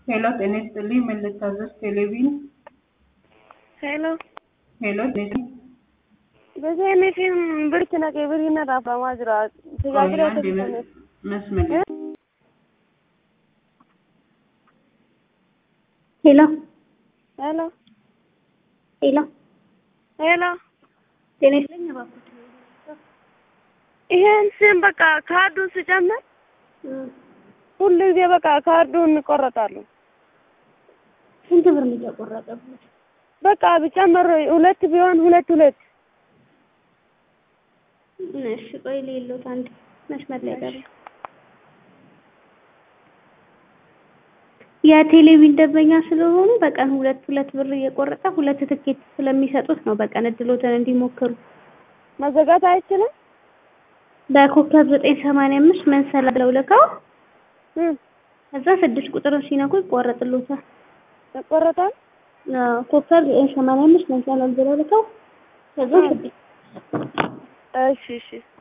ሄሎ ጤና ይስጥልኝ ምን ልታዘዝ ቴሌቪዥን ሄሎ ሄሎ ጤና በሰኔፊም ብርት ነቀ ብሪና ዳፋማ ጅራ ተጋግረ አንድ መስመር ሄሎ ሄሎ ሄሎ ሄሎ ጤና ይስጥልኝ እባክዎት። ይሄን ስም በቃ ካርዱን ስጨምር ሁሉ ጊዜ በቃ ካርዱን እንቆረጣሉ። ስንት ብር ነው የተቆረጠብት? በቃ ብጨምር ሁለት ቢሆን ሁለት ሁለት እሺ ቆይ ሌሎት አንድ መስመር ላይ ቀረ። የቴሌቪዥን ደንበኛ ስለሆኑ በቀን ሁለት ሁለት ብር እየቆረጠ ሁለት ትኬት ስለሚሰጡት ነው በቀን እድሎትን እንዲሞክሩ። መዘጋት አይችልም። በኮከብ ዘጠኝ ሰማንያ አምስት መንሰላ ብለው ልከው እም ከዛ ስድስት ቁጥርን ሲነኩ ይቆረጥሎታል። ይቆረጣል። አዎ ኮከብ ዘጠኝ ሰማንያ አምስት መንሰላል ብለው ልከው ከዛ ስድስት እሺ እሺ